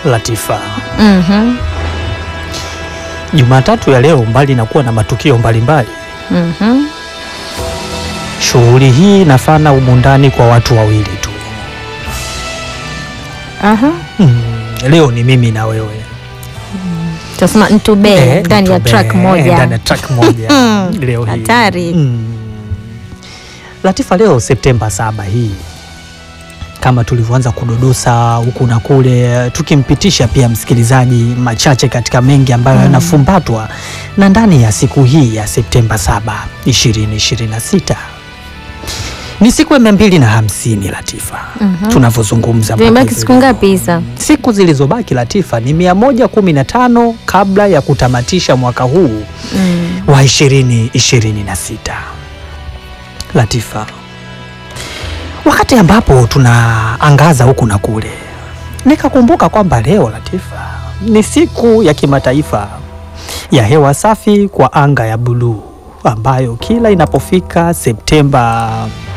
Latifa, Mhm. Jumatatu ya leo, mbali na kuwa na matukio mbalimbali, Mhm. shughuli hii inafana humu ndani kwa watu wawili tu. Aha. Mm, leo ni mimi na wewe Tunasema ntube Eh, ndani ya Mtube, track moja. ndani ya track moja Mm, leo hii. hatari. Mm. Latifa, leo Septemba saba hii kama tulivyoanza kudodosa huku na kule, tukimpitisha pia msikilizaji machache katika mengi ambayo yanafumbatwa na ndani ya siku hii ya Septemba 7 2026 ni siku ya mia mbili na hamsini Latifa, Mhm. tunavyozungumza mpaka Zimebaki hivi siku leo. ngapi Isa? Siku zilizobaki Latifa ni 115 kabla ya kutamatisha mwaka huu Mm. wa 2026. Latifa, wakati ambapo tunaangaza huku na kule, nikakumbuka kwamba leo Latifa ni siku ya kimataifa ya hewa safi kwa anga ya buluu ambayo kila inapofika Septemba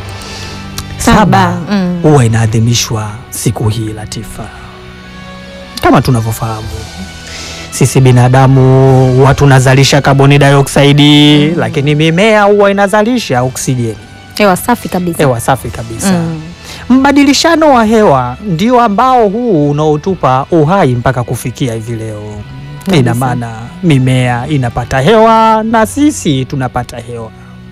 Saba, saba mm. huwa inaadhimishwa siku hii Latifa. Kama tunavyofahamu sisi binadamu huwa tunazalisha kaboni dioksidi lakini mimea huwa inazalisha oksijeni, Hewa safi kabisa. hewa safi kabisa. Mm. Mbadilishano wa hewa ndio ambao huu unaotupa uhai mpaka kufikia hivi leo. Ina Kabisa. maana mimea inapata hewa na sisi tunapata hewa,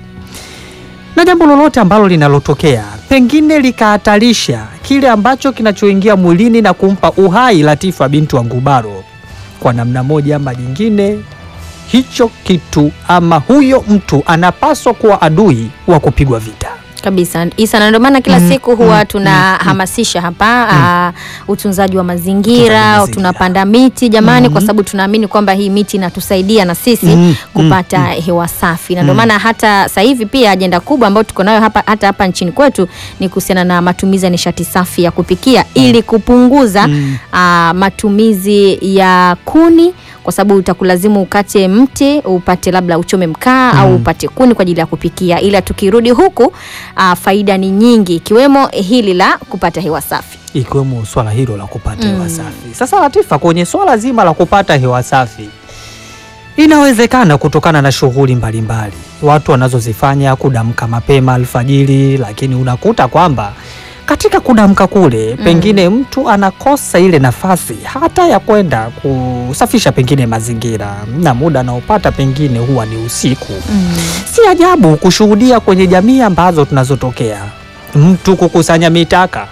na jambo lolote ambalo linalotokea pengine likahatarisha kile ambacho kinachoingia mwilini na kumpa uhai Latifa bintu wa Ngubaro, kwa namna moja ama nyingine, hicho kitu ama huyo mtu anapaswa kuwa adui wa kupigwa vita. Kabisa Isa, na ndio maana kila Mm, siku huwa mm, tunahamasisha hapa ah, utunzaji wa Utunzaji mazingira, wa mazingira. tunapanda miti jamani, Mhm. kwa sababu tunaamini kwamba hii miti inatusaidia na sisi Mm, kupata mm, hewa safi, na ndio Mm. maana hata sasa hivi pia ajenda kubwa ambayo tuko nayo hapa hata hapa nchini kwetu ni kuhusiana na matumizi ya nishati safi ya kupikia ili kupunguza Mm. ah, matumizi ya kuni kwa sababu utakulazimu ukate mti upate labda uchome mkaa Mm. au upate kuni kwa ajili ya kupikia, ila tukirudi huku ah, faida ni nyingi ikiwemo hili la kupata hewa safi. ikiwemo swala hilo la kupata Mm. hewa safi. Sasa Latifa, kwenye swala zima la kupata hewa safi, inawezekana kutokana na shughuli mbalimbali watu wanazozifanya, kudamka mapema alfajiri, lakini unakuta kwamba katika kudamka kule pengine mtu anakosa ile nafasi hata ya kwenda kusafisha pengine mazingira, na muda anaopata pengine huwa ni usiku. Si ajabu kushuhudia kwenye jamii ambazo tunazotokea mtu kukusanya mitaka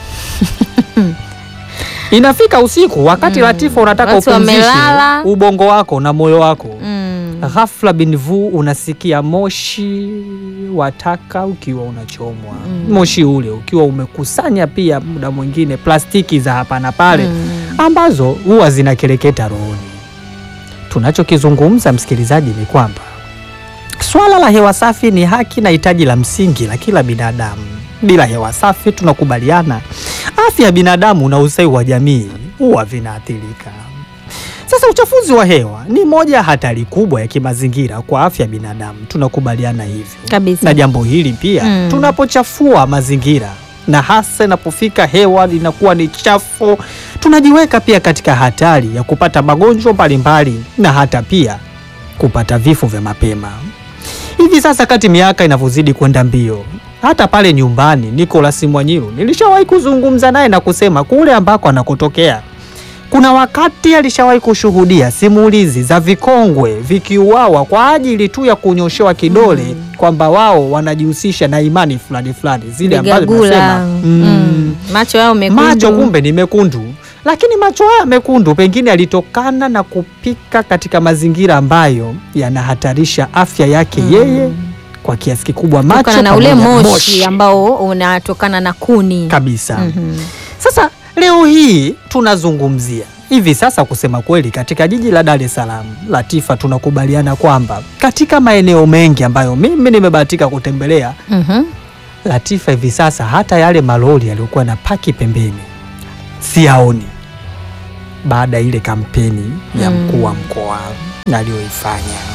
inafika usiku wakati Mm. Latifa unataka Watu upumzishe wamelala. ubongo wako na moyo wako Mm. ghafla binvu unasikia moshi wa taka ukiwa unachomwa Mm. moshi ule ukiwa umekusanya pia muda mwingine plastiki za hapa na pale Mm. ambazo huwa zinakereketa rohoni. Tunachokizungumza msikilizaji ni kwamba swala la hewa safi ni haki na hitaji la msingi la kila binadamu. Bila hewa safi, tunakubaliana, afya ya binadamu na ustawi wa jamii huwa vinaathirika. Sasa uchafuzi wa hewa ni moja ya hatari kubwa ya kimazingira kwa afya ya binadamu, tunakubaliana hivyo Kabisa. na jambo hili pia Mm. tunapochafua mazingira na hasa inapofika hewa linakuwa ni chafu, tunajiweka pia katika hatari ya kupata magonjwa mbalimbali na hata pia kupata vifo vya mapema. Hivi sasa kati miaka inavyozidi kwenda mbio, hata pale nyumbani Nicholas Mwanyiru nilishawahi kuzungumza naye na kusema kule ambako anakotokea kuna wakati alishawahi kushuhudia simulizi za vikongwe vikiuawa kwa ajili tu ya kunyoshewa kidole kwamba wao wanajihusisha na imani fulani fulani zile ambazo Vigagula. tunasema mm, Mm. Macho yao mekundu. macho kumbe ni mekundu, lakini macho haya mekundu pengine yalitokana na kupika katika mazingira ambayo yanahatarisha afya yake yeye kwa kiasi kikubwa, macho kutokana na ule pamoja na moshi ambao unatokana na kuni. kabisa. Mhm. Sasa leo hii tunazungumzia hivi sasa, kusema kweli, katika jiji la Dar es Salaam, Latifa, tunakubaliana kwamba katika maeneo mengi ambayo mimi nimebahatika kutembelea, Mhm. Latifa, hivi sasa hata yale malori yaliyokuwa na paki pembeni siyaoni, baada ya ile kampeni ya Mm. mkuu wa mkoa aliyoifanya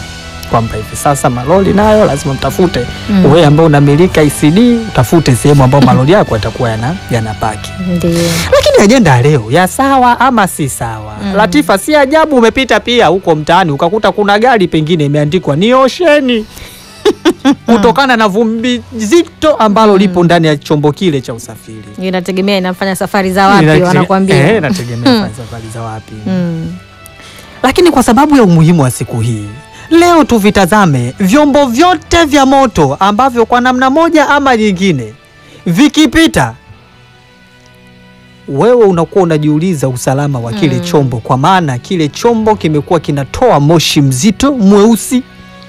kwamba hivi sasa malori nayo lazima mtafute wewe ambao unamilika ICD utafute sehemu ambayo malori yako yatakuwa yana yanapaki. Ndio. Lakini ajenda ya leo ya sawa ama si sawa? Latifa, si ajabu umepita pia huko mtaani ukakuta kuna gari pengine imeandikwa ni osheni kutokana na vumbi zito ambalo lipo ndani ya chombo kile cha usafiri. Inategemea inafanya safari za wapi Inatege- wanakuambia. Eh, inategemea fanya safari za wapi. Mm. Lakini kwa sababu ya umuhimu wa siku hii, leo tuvitazame vyombo vyote vya moto ambavyo kwa namna moja ama nyingine vikipita, wewe unakuwa unajiuliza usalama wa kile Mm. chombo, kwa maana kile chombo kimekuwa kinatoa moshi mzito mweusi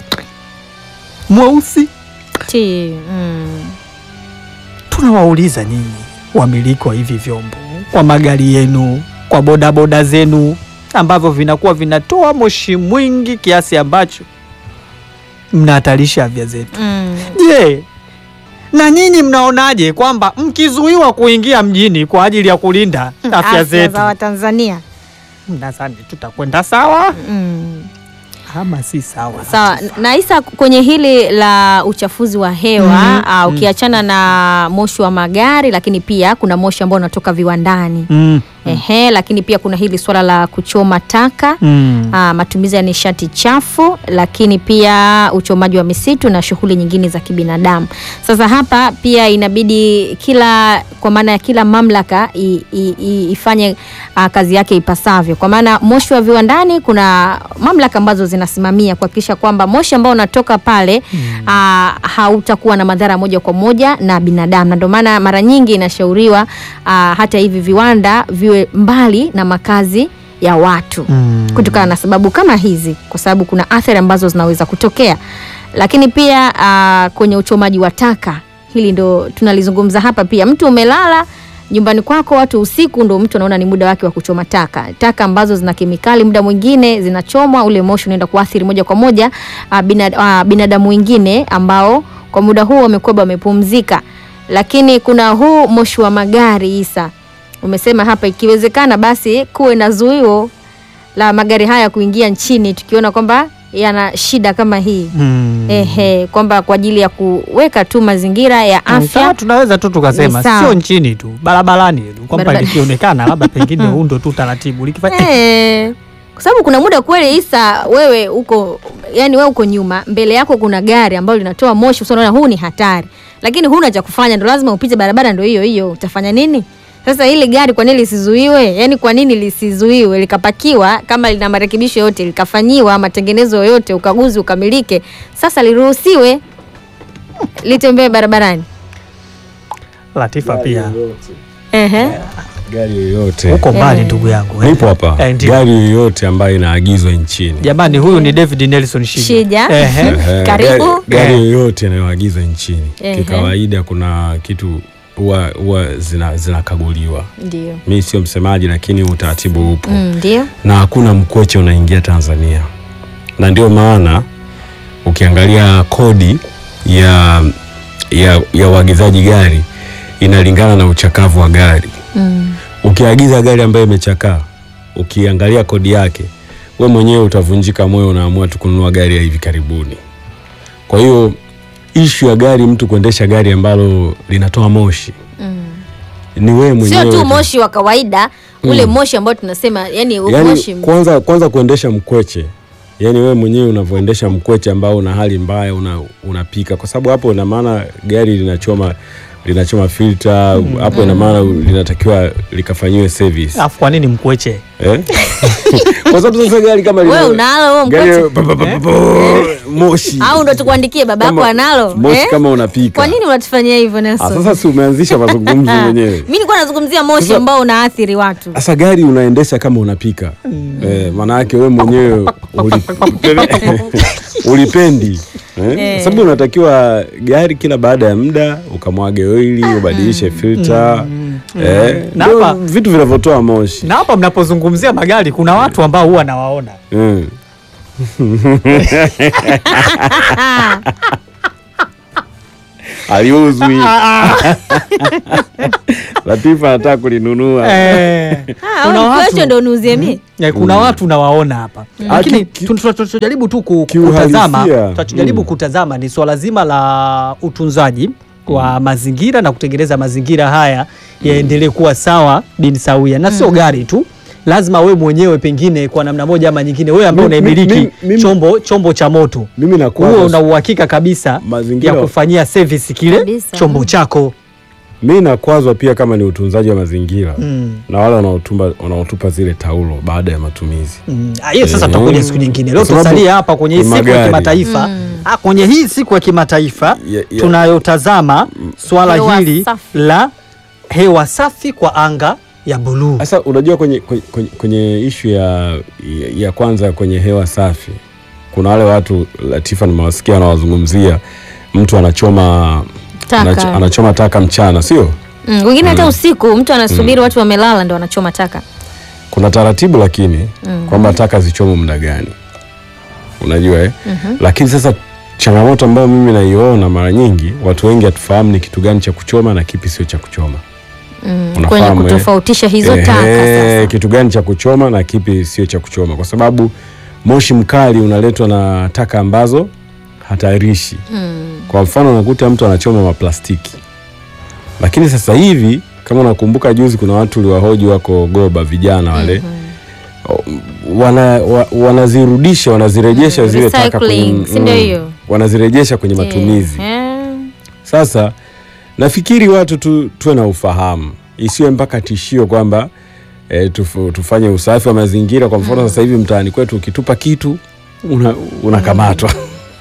mweusi. Ti. Mm. Tunawauliza nyinyi wamiliki wa hivi vyombo, kwa magari yenu, kwa bodaboda zenu ambavyo vinakuwa vinatoa moshi mwingi kiasi ambacho mnahatarisha afya zetu. Mm. Je, na nyinyi mnaonaje kwamba mkizuiwa kuingia mjini kwa ajili ya kulinda afya zetu, za Watanzania. mnadhani tutakwenda sawa Mm. ama si sawa? Sawa na Isa, kwenye hili la uchafuzi wa hewa Mhm, ah, ukiachana na moshi wa magari, lakini pia kuna moshi ambao unatoka viwandani Mm, ehe, lakini pia kuna hili swala la kuchoma taka mm, ah, matumizi ya nishati chafu, lakini pia uchomaji wa misitu na shughuli nyingine za kibinadamu. Sasa hapa pia inabidi kila, kwa maana ya kila mamlaka i, i, i, ifanye ah, kazi yake ipasavyo, kwa maana moshi wa viwandani, kuna mamlaka ambazo zinasimamia kuhakikisha kwamba moshi ambao unatoka pale ah, hautakuwa na madhara moja kwa moja na binadamu, na ndio maana mara nyingi inashauriwa ah, hata hivi viwanda viwe mbali na makazi ya watu mm. kutokana na sababu kama hizi, kwa sababu kuna athari ambazo zinaweza kutokea. Lakini pia ah, kwenye uchomaji wa taka, hili ndo tunalizungumza hapa pia. Mtu umelala nyumbani kwako, watu usiku, ndo mtu anaona ni muda wake wa kuchoma taka, taka ambazo zina kemikali, muda mwingine zinachomwa, ule moshi unaenda kuathiri moja kwa moja ah, binad, ah, binadamu wengine ambao kwa muda huu wamekuwa wamepumzika. Lakini kuna huu moshi wa magari Isa, umesema hapa, ikiwezekana basi kuwe na zuio la magari haya kuingia nchini tukiona kwamba yana shida kama hii Mm. ehe, kwamba kwa ajili ya kuweka tu mazingira ya Sawa, afya. tunaweza tu tukasema Ni sawa. sio nchini tu, barabarani tu, kwamba Barabara- likionekana labda pengine huu ndo tu taratibu likifanya Eh, kwa sababu kuna muda kweli Isa, wewe uko yani, wewe uko nyuma, mbele yako kuna gari ambalo linatoa moshi, unaona huu ni hatari, lakini huna cha kufanya, ndo lazima upite barabara, ndo hiyo hiyo, utafanya nini? Sasa hili gari kwa nini lisizuiwe? Yani kwa nini lisizuiwe likapakiwa, kama lina marekebisho yote likafanyiwa matengenezo yoyote, ukaguzi ukamilike, sasa liruhusiwe litembee barabarani. Latifa pia Ehe. Gari yoyote huko mbali Eh. ndugu yangu eh. nipo hapa, Eh, ndio. gari yoyote ambayo inaagizwa nchini Jamani, huyu ni David Nelson Shija. Shija. Ehe. Ehe, Karibu. gari- Gari Eh. yoyote inayoagizwa nchini Ehe. kikawaida, kuna kitu huwa huwa zina- zinakaguliwa. Ndio. Mi sio msemaji, lakini utaratibu upo Mm, ndio. na hakuna mkweche unaingia Tanzania, na ndio maana ukiangalia kodi ya ya ya uagizaji gari inalingana na uchakavu wa gari. Mm. Ukiagiza gari ambayo imechakaa, ukiangalia kodi yake, we mwenyewe utavunjika moyo, unaamua tu kununua gari ya hivi karibuni. Kwa hiyo ishu ya gari, mtu kuendesha gari ambalo linatoa moshi Mm. ni wewe mwenyewe Sio tu tu. moshi wa kawaida ule Mm. moshi ambao tunasema yani, yani, moshi kwanza kwanza kuendesha mkweche yani wewe mwenyewe unavyoendesha mkweche ambao una hali mbaya una, unapika kwa sababu hapo ina maana gari linachoma linachoma filter hapo ina maana linatakiwa likafanyiwe service Alafu kwa nini mkweche? eh? kwa sababu sasa gari kama wewe lina- unalo wewe gari mkweche pa- pa- pa- pa- pa- moshi au ndo tukuandikie baba yako Kama- analo moshi eh? kama unapika Kwa nini unatufanyia hivyo Ah, Nelson? sasa si umeanzisha mazungumzo mwenyewe Mimi nilikuwa nazungumzia moshi Sasa- ambao unaathiri watu. Sasa gari unaendesha kama unapika eh, maana yake wewe mwenyewe uli, ulipendi eh? Eh. Sababu unatakiwa gari kila baada ya muda ukamwage oili ubadilishe filter eh, Na ndio hapa- vitu vinavyotoa moshi Na hapa mnapozungumzia magari kuna watu ambao huwa nawaona eh. aliuzwi. Latifa anataka kulinunua. Eh, Ah, kuna au watu- nikiacho ndo uniuzie mie Eh, kuna watu nawaona hapa lakini ki- tu- tu- tunachojaribu tu ku- kiuhalisia. kutazama tunachojaribu Mm. kutazama ni swala zima la utunzaji wa mazingira na kutengeneza mazingira haya yaendelee kuwa sawa bin sawia na sio gari tu lazima we mwenyewe pengine kwa namna moja ama nyingine wewe ambaye Mi- mi- unaimiliki mi- mimi- chombo chombo cha moto Mimi nakuwa huo una uhakika kabisa Mazingira- ya kufanyia service kile Kabisa. chombo chako mi nakwazwa pia kama ni utunzaji wa mazingira Mm. na wale wanaotumba wanaotupa zile taulo baada ya matumizi. Mm, ah, hiyo sasa Eh, tutakuja siku nyingine. Leo kwa sababu tusalie hapa kwenye hii siku ya magari. kimataifa ah, kwenye hii siku ya kimataifa Ya- ya- tunayotazama swala Hewa hili safi. la hewa safi kwa anga ya buluu. Sasa unajua kwenye, kwenye, kwenye, kwenye ishu ya, ya, ya kwanza kwenye hewa safi, kuna wale watu Latifa, nimewasikia wanawazungumzia mtu anachoma Taka. anacho- anachoma taka mchana, sio? Mm, wengine hata usiku mtu anasubiri watu wamelala ndo anachoma taka Kuna taratibu lakini kwamba taka zichomwe muda gani, unajua eh? Lakini sasa changamoto ambayo mimi naiona mara nyingi, watu wengi hatufahamu ni kitu gani cha kuchoma na kipi sio cha kuchoma. mm, Unafahamu, kwenye eh? kutofautisha hizo taka Ehe, sasa kitu gani cha kuchoma na kipi sio cha kuchoma, kwa sababu moshi mkali unaletwa na taka ambazo hatarishi. mm. Kwa mfano unakuta mtu anachoma maplastiki, lakini sasa hivi kama unakumbuka, juzi kuna watu uliwahoji wako Goba, vijana wale o- wana, wa, wanazirudisha wanazirejesha Mm, zile taka recycling, kwenye, si ndio hiyo? wanazirejesha kwenye matumizi. Eh, Sasa nafikiri watu tu, tuwe na ufahamu, isiwe mpaka tishio kwamba e, tufu, tufanye usafi wa mazingira. Kwa mfano sasa hivi mtaani kwetu ukitupa kitu una- unakamatwa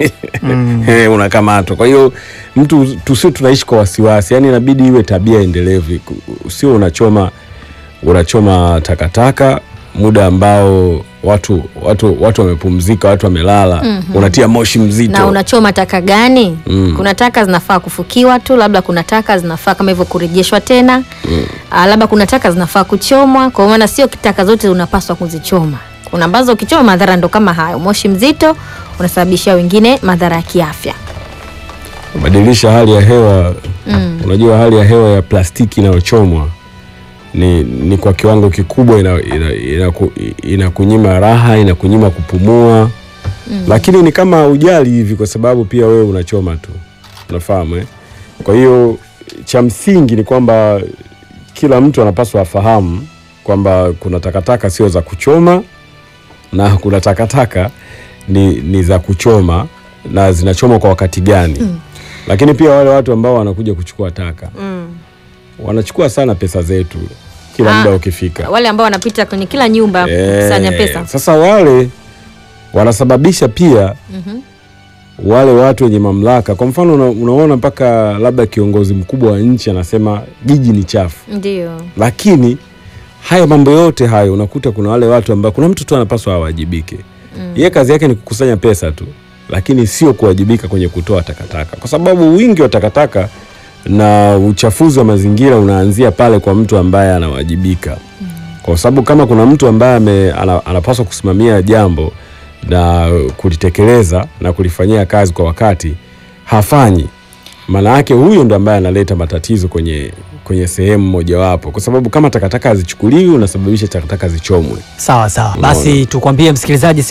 Eh, unakamatwa. Kwa hiyo mtu tusio tunaishi kwa wasiwasi, yani inabidi iwe tabia endelevu, usio unachoma unachoma takataka muda ambao watu watu watu wamepumzika, watu wamelala, unatia moshi mzito na unachoma taka gani Mm. kuna taka zinafaa kufukiwa tu labda kuna taka zinafaa kama hivyo kurejeshwa tena Ah, labda kuna taka zinafaa kuchomwa kwa maana sio taka zote unapaswa kuzichoma kuna ambazo ukichoma madhara ndo kama hayo moshi mzito unasababishia wengine madhara ya kiafya badilisha hali ya hewa Mm. unajua hali ya hewa ya plastiki inayochomwa ni, ni kwa kiwango kikubwa inakunyima ina, ina, inakunyima raha inakunyima kupumua lakini ni kama ujali hivi kwa sababu pia wewe unachoma tu unafahamu eh? kwa hiyo cha msingi ni kwamba kila mtu anapaswa afahamu kwamba kuna takataka sio za kuchoma na kuna takataka ni, ni za kuchoma na zinachomwa kwa wakati gani lakini pia wale watu ambao wanakuja kuchukua taka wanachukua sana pesa zetu kila Ah, muda ukifika wale ambao wanapita kwenye kila nyumba Eh, kukusanya pesa Sasa wale wanasababisha pia wale watu wenye mamlaka. Kwa mfano una, unaona mpaka labda kiongozi mkubwa wa nchi anasema jiji ni chafu, ndio lakini haya mambo yote hayo unakuta kuna wale watu ambao kuna mtu tu anapaswa awajibike. Yeye kazi yake ni kukusanya pesa tu, lakini sio kuwajibika kwenye kutoa takataka, kwa sababu wingi wa takataka na uchafuzi wa mazingira unaanzia pale kwa mtu ambaye anawajibika kwa sababu kama kuna mtu ambaye ame- ana, anapaswa kusimamia jambo na kulitekeleza na kulifanyia kazi kwa wakati hafanyi, maana yake huyo ndo ambaye analeta matatizo kwenye kwenye sehemu mojawapo, kwa sababu kama takataka hazichukuliwi unasababisha takataka zichomwe. Sawa sawa, basi tukwambie msikilizaji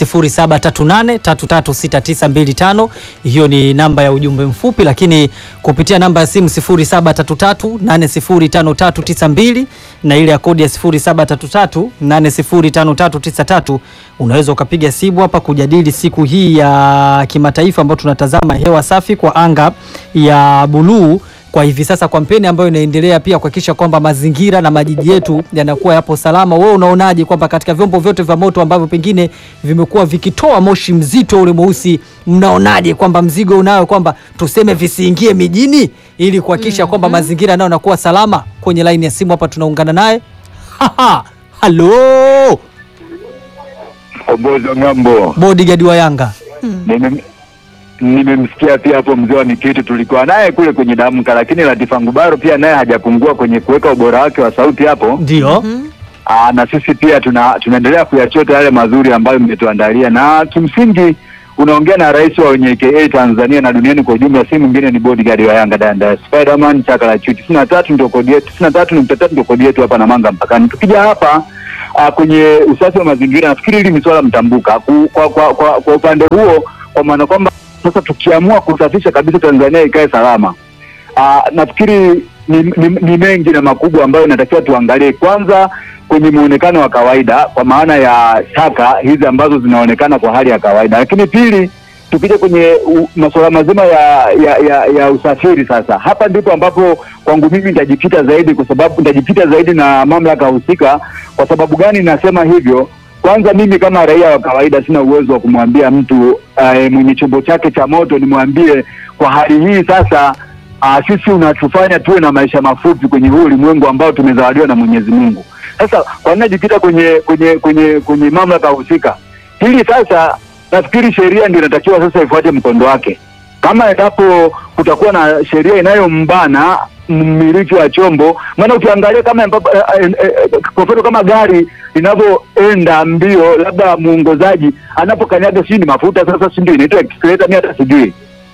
0738336925 hiyo ni namba ya ujumbe mfupi, lakini kupitia namba ya simu 0733805392 na ile ya kodi ya 0733805393 unaweza ukapiga simu hapa kujadili siku hii ya kimataifa ambayo tunatazama hewa safi kwa anga ya buluu kwa hivi sasa kampeni ambayo inaendelea pia kuhakikisha kwamba mazingira na majiji yetu yanakuwa yapo salama. Wewe unaonaje kwamba katika vyombo vyote vya moto ambavyo pengine vimekuwa vikitoa moshi mzito ule mweusi, mnaonaje kwamba mzigo unayo kwamba tuseme visiingie mijini ili kuhakikisha kwamba mazingira nayo yanakuwa salama? Kwenye laini ya simu hapa tunaungana naye. Haha, halo Obozo ng'ambo. bodyguard wa Yanga. Nime- Nimemsikia pia hapo mzee wa Mikiti, tulikuwa naye kule kwenye damka, lakini Latifa Ngubaro pia naye hajapungua kwenye kuweka ubora wake wa sauti hapo. Ndio. Aa, na sisi pia tuna tunaendelea kuyachota yale mazuri ambayo mmetuandalia, na kimsingi unaongea na rais wa wenye KA Tanzania na duniani kwa ujumla, si mwingine ni bodyguard wa Yanga Danda Spiderman chaka la chuti. tisini na tatu ndio kodi yetu, tisini na tatu nukta tatu ndio kodi yetu hapa na Manga mpakani. Tukija hapa uh, kwenye usafi wa mazingira, nafikiri hili ni swala mtambuka Ku- kwa, kwa, kwa, kwa upande huo, kwa maana kwamba sasa tukiamua kusafisha kabisa Tanzania ikae salama Uh, nafikiri ni, ni, ni mengi na makubwa ambayo inatakiwa tuangalie. Kwanza kwenye muonekano wa kawaida, kwa maana ya taka hizi ambazo zinaonekana kwa hali ya kawaida, lakini pili, tukija kwenye u- masuala mazima ya, ya, ya, ya usafiri. Sasa hapa ndipo ambapo kwangu mimi nitajikita zaidi, kwa sababu nitajikita zaidi na mamlaka husika. Kwa sababu gani nasema hivyo? Kwanza mimi kama raia wa kawaida sina uwezo wa kumwambia mtu uh, mwenye chombo chake cha moto nimwambie kwa hali hii sasa uh, sisi unatufanya tuwe na maisha mafupi kwenye huu ulimwengu ambao tumezawadiwa na Mwenyezi Mungu. Sasa kwa nini najikita kwenye kwenye kwenye kwenye mamlaka husika? Hili sasa nafikiri sheria ndio inatakiwa sasa ifuate mkondo wake. Kama endapo kutakuwa na sheria inayombana mmiliki wa chombo, maana ukiangalia kama ambapo, eh, eh, eh, kwa mfano kama gari linavyoenda mbio, labda muongozaji anapokanyaga sijui ni mafuta sasa, si ndio inaitwa accelerator, mimi hata sijui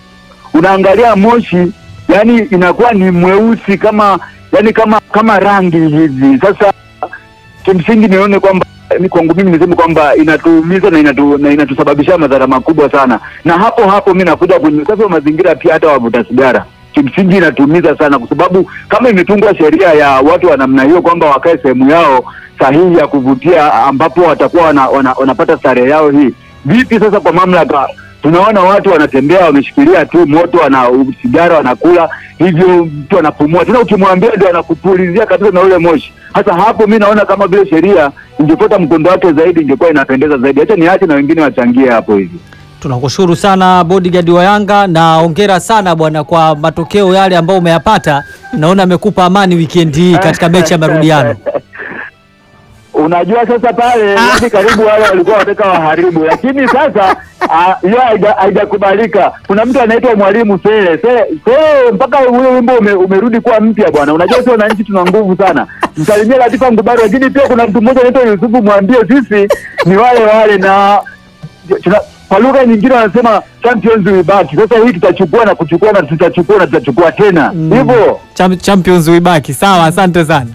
unaangalia moshi yani inakuwa ni mweusi kama yani kama kama rangi hivi. Sasa kimsingi nione kwamba ni kwangu mimi niseme kwamba inatuumiza na, inatu, na inatusababishia madhara makubwa sana, na hapo hapo mi nakuja kwenye usafi wa mazingira pia, hata wavuta sigara kimsingi inatuumiza sana, kwa sababu kama imetungwa sheria ya watu wa namna hiyo kwamba wakae sehemu yao sahihi ya kuvutia ambapo watakuwa wana, wana, wanapata starehe yao hii, vipi sasa kwa mamlaka tunaona watu wanatembea wameshikilia tu moto, wana sigara wanakula, hivyo mtu anapumua tena, ukimwambia ndio anakupulizia kabisa na ule moshi. Hasa hapo mi naona kama vile sheria ingefuata mkondo wake zaidi, ingekuwa inapendeza zaidi. Acha niache na wengine wachangie hapo hivi. Tunakushukuru sana bodyguard wa Yanga na hongera sana bwana kwa matokeo yale ambayo umeyapata. Naona amekupa amani weekend hii katika mechi ya marudiano. Unajua sasa pale yani karibu wale walikuwa wanataka waharibu, lakini sasa ah, hiyo haija- haijakubalika. Kuna mtu anaitwa Mwalimu Sele Sele Sele, mpaka ule wimbo ume, umerudi kuwa mpya bwana. Unajua sio wananchi tuna nguvu sana, msalimie Latifa Ngubari. Lakini pia kuna mtu mmoja anaitwa Yusufu, mwambie sisi ni wale wale na tuna, kwa lugha nyingine wanasema champions we back. Sasa hii tutachukua na kuchukua na tutachukua na tutachukua tena hivyo. Cham- Champions wibaki. Sawa, asante sana.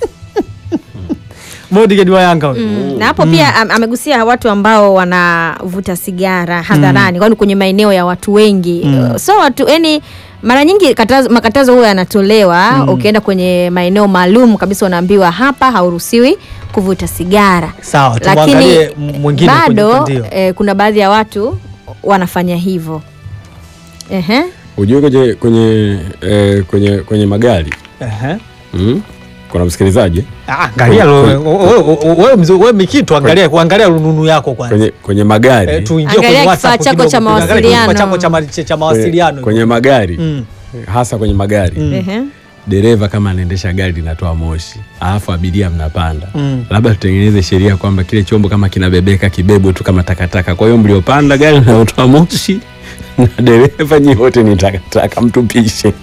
bodyguard wa Yanga huyo. Mm, na hapo pia am- amegusia watu ambao wanavuta sigara hadharani, kwani kwenye maeneo ya watu wengi Mm. so watu yani mara nyingi katazo, makatazo huyo yanatolewa ukienda kwenye maeneo maalum kabisa, unaambiwa hapa hauruhusiwi kuvuta sigara, Sawa, lakini tumwangalie m- mwingine kwenye bado upande huo. eh, kuna baadhi ya watu wanafanya hivyo. Ehe. Ujue kwenye kwenye eh, kwenye kwenye magari Ehe. mm? kuna msikilizaji Ah, Angalia lo- wewe- wewe- wewe mzee- wewe Mikitu, angalia kuangalia rununu yako kwanza. kwenye kwenye magari Eh, tuingie Angalia kwenye kifaa WhatsApp chako kidogo, cha tuangalie kifaa mawasiliano. chako cha ma- cha- cha kwenye, mawasiliano. kwenye magari Mm. hasa kwenye magari Mm. Ehe. dereva kama anaendesha gari linatoa moshi alafu abiria mnapanda Mm. labda tutengeneze sheria kwamba kile chombo kama kinabebeka kibebwe tu kama takataka kwa hiyo mliopanda gari linalotoa moshi na dereva nyi wote ni takataka mtupishe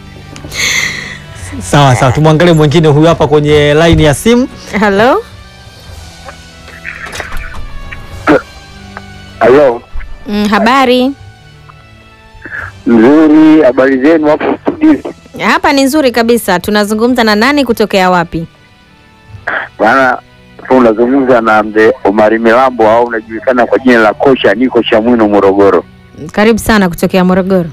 Sawa sawa, tumwangalie mwingine huyu hapa kwenye line ya simu. Hello. Halo, Mm, habari nzuri. Habari zenu hapo studio? hapa ni nzuri kabisa. Tunazungumza na nani kutokea wapi? Bwana, tu unazungumza na mzee Omari Milambo au unajulikana kwa jina la kocha, niko Chamwino, Morogoro. Karibu sana kutokea Morogoro.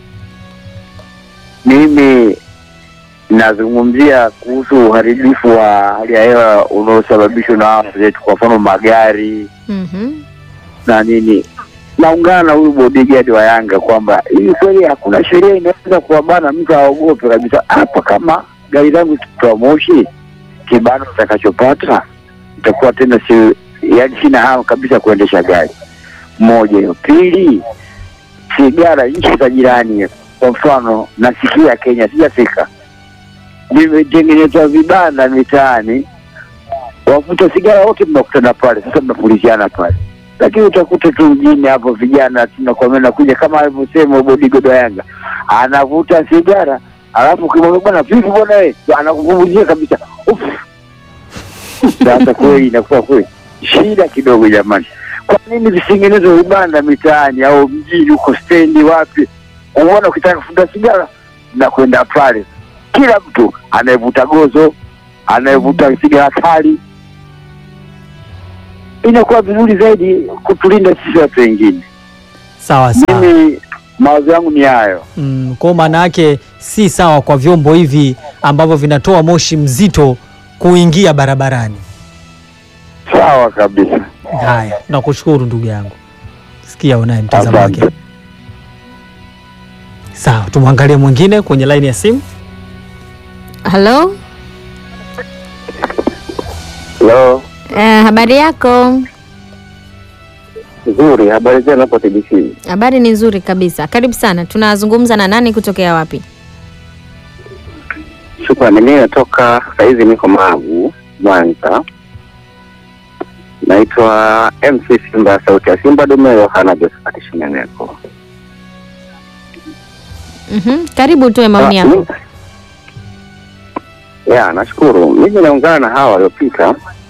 Mimi nazungumzia kuhusu uharibifu wa hali ya hewa unaosababishwa na watu zetu, kwa mfano magari Mhm. na nini. Naungana na huyu bodyguard wa Yanga kwamba hii kweli hakuna sheria inaweza kuwabana mtu aogope kabisa. Hapa kama gari langu kitoa moshi, kibano utakachopata itakuwa tena si, yani sina hamu kabisa kuendesha gari. Moja hiyo. Pili, sigara nchi za jirani, kwa mfano nasikia Kenya, sijafika, vimetengenezwa vibanda mitaani, wavuta sigara wote mnakutana pale, sasa mnapuliziana pale lakini utakuta tu mjini hapo vijana tunakwambia nakuja kama alivyosema bodyguard wa Yanga anavuta sigara, alafu ukimwambia bwana vipi bwana wewe, anakuvumbulia kabisa Uf. Sasa kweli inakuwa kweli shida kidogo jamani. Kwa kwa nini visitengenezwe vibanda mitaani au mjini huko stendi wapi? Umeona, ukitaka kufuta sigara na kwenda pale, kila mtu anayevuta gozo, anayevuta sigara kali, inakuwa vizuri zaidi kutulinda sisi watu wengine. Sawa sawa. Mimi mawazo yangu ni hayo. Mm, kwa maana yake si sawa kwa vyombo hivi ambavyo vinatoa moshi mzito kuingia barabarani. Sawa kabisa, Haya, nakushukuru ndugu yangu. Sikia unaye mtazamo wake. asante. Sawa, tumwangalie mwingine kwenye laini ya simu. Halo, Hello, eh, habari yako? nzuri. Habari zenu hapo TBC? Habari ni nzuri kabisa. Karibu sana. Tunazungumza na nani kutokea wapi? Shukrani. Mimi natoka sahizi, niko Magu, Mwanza. Naitwa MC Simba, sauti ya Simba dume, Yohana Josephat Shineneko. Mhm. Karibu utoe maoni yako. Ya, nashukuru. Mimi naungana na hawa waliopita.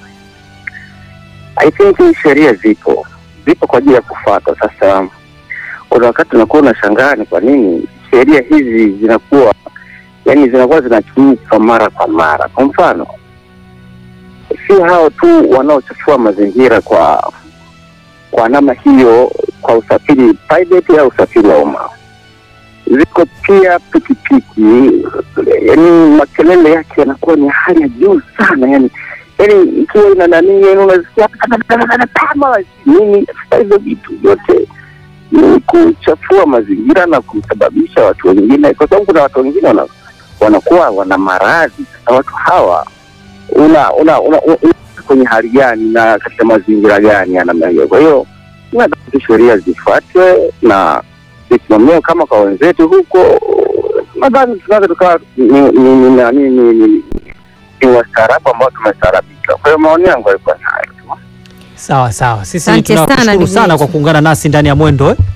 I think sheria zipo zipo kwa ajili ya kufuata. Sasa kuna wakati unakuwa unashangaa ni kwa nini sheria hizi zinakuwa yani zinakuwa zinakiuka mara kwa mara. Kwa mfano, sio hao tu wanaochafua mazingira kwa kwa namna hiyo, kwa usafiri private au usafiri wa umma ziko pia pikipiki, yani makelele yake yanakuwa ni hali ya juu sana, yani yani ikiwa ina nani, yani unasikia kama nini. Sasa hizo vitu vyote ni kuchafua mazingira na kusababisha watu wengine, kwa sababu kuna watu wengine wana, wanakuwa wana maradhi. Sasa watu hawa una una, una, una, una kwenye hali gani na katika mazingira gani ya namna hiyo? Kwa hiyo nadhani sheria zifuatwe na zisimamiwe kama kwa wenzetu huko, nadhani tunaweza tukawa ni ni ni nani ni ni ni wastaarabu ambao tumestaarabika. Kwa hiyo maoni yangu yalikuwa ni hayo tu. Sawa sawa, sisi Asante sana, tunakushukuru ndugu sana yetu. kwa kuungana nasi ndani ya mwendo eh?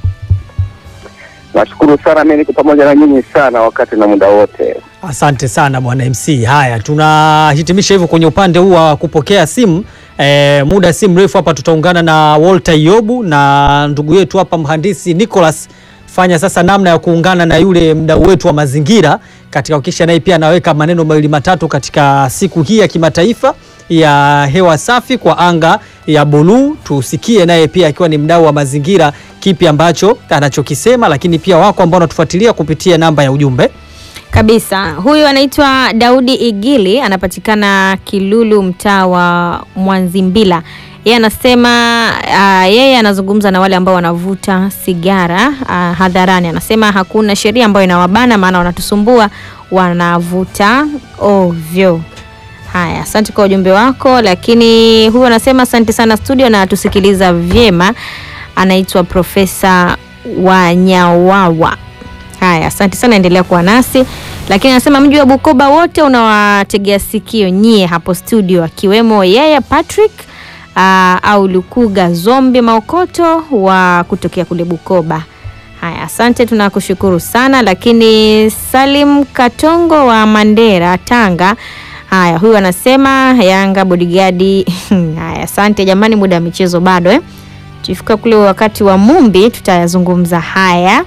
Nashukuru sana, mimi niko pamoja na nyinyi sana wakati na muda wote. Asante sana bwana MC. Haya, tunahitimisha hivyo kwenye upande huu wa kupokea simu. E, muda si mrefu hapa tutaungana na Walter Yobu na ndugu yetu hapa mhandisi Nicholas fanya sasa namna ya kuungana na yule mdau wetu wa mazingira katika kuhakikisha naye pia anaweka maneno mawili matatu katika siku hii ya kimataifa ya hewa safi kwa anga ya buluu. Tusikie naye pia akiwa ni mdau wa mazingira, kipi ambacho anachokisema, lakini pia wako ambao wanatufuatilia kupitia namba ya ujumbe Kabisa. Huyu anaitwa Daudi Igili, anapatikana Kilulu, mtaa wa Mwanzimbila. Yeye anasema uh, yeye anazungumza na wale ambao wanavuta sigara uh, hadharani. Anasema hakuna sheria ambayo inawabana, maana wanatusumbua, wanavuta ovyo. Haya, asante kwa ujumbe wako. Lakini huyu anasema asante sana studio na tusikiliza vyema. Anaitwa Profesa Wanyawawa. Haya, asante sana, endelea kuwa nasi. Lakini anasema mji wa Bukoba wote unawategea sikio nyie hapo studio, akiwemo yeye Patrick aa, au Lukuga Zombi Maokoto wa kutokea kule Bukoba. Haya, asante, tunakushukuru sana. Lakini Salim Katongo wa Mandera, Tanga. Haya, huyu anasema Yanga bodigadi. Haya, asante jamani, muda wa michezo bado eh. Tukifika kule wakati wa Mumbi tutayazungumza haya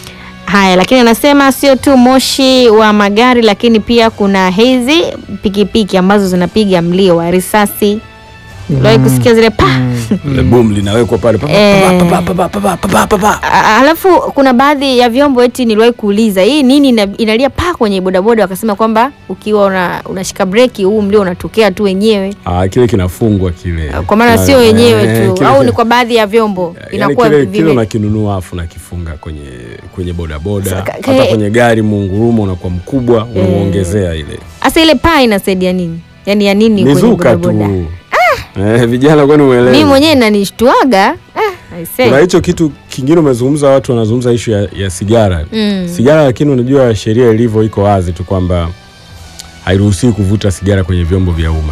haya, lakini anasema sio tu moshi wa magari, lakini pia kuna hizi pikipiki ambazo zinapiga mlio wa risasi. Uliwahi kusikia zile pa Ile boom linawekwa pale pa- pa- Eh. pa- pa- pa- pa- pa- pa- pa- pa- pa. A- Alafu kuna baadhi ya vyombo eti niliwahi kuuliza hii nini ina, inalia pa kwenye bodaboda, wakasema kwamba ukiwa una, unashika breki huu mlio unatokea tu wenyewe, Ah, kile kinafungwa kile kwa maana sio Eh, wenyewe eh, tu, kile- au ni kwa baadhi ya vyombo Yaani inakuwa kile, kile vime unakinunua afu nakifunga kwenye kwenye bodaboda Saka- hata ke- kwenye gari muungurumo unakuwa mkubwa unauongezea ile Sasa ile paa inasaidia nini? Yaani ya nini kwenye nizuka tu bodaboda? eh, vijana kwani Mimi uelewe mwenyewe inanishtuaga. Ah, I say. kuna hicho kitu kingine umezungumza watu wanazungumza ishu ya, ya sigara Mm. sigara lakini unajua sheria ilivyo iko wazi tu kwamba hairuhusiwi kuvuta sigara kwenye vyombo vya umma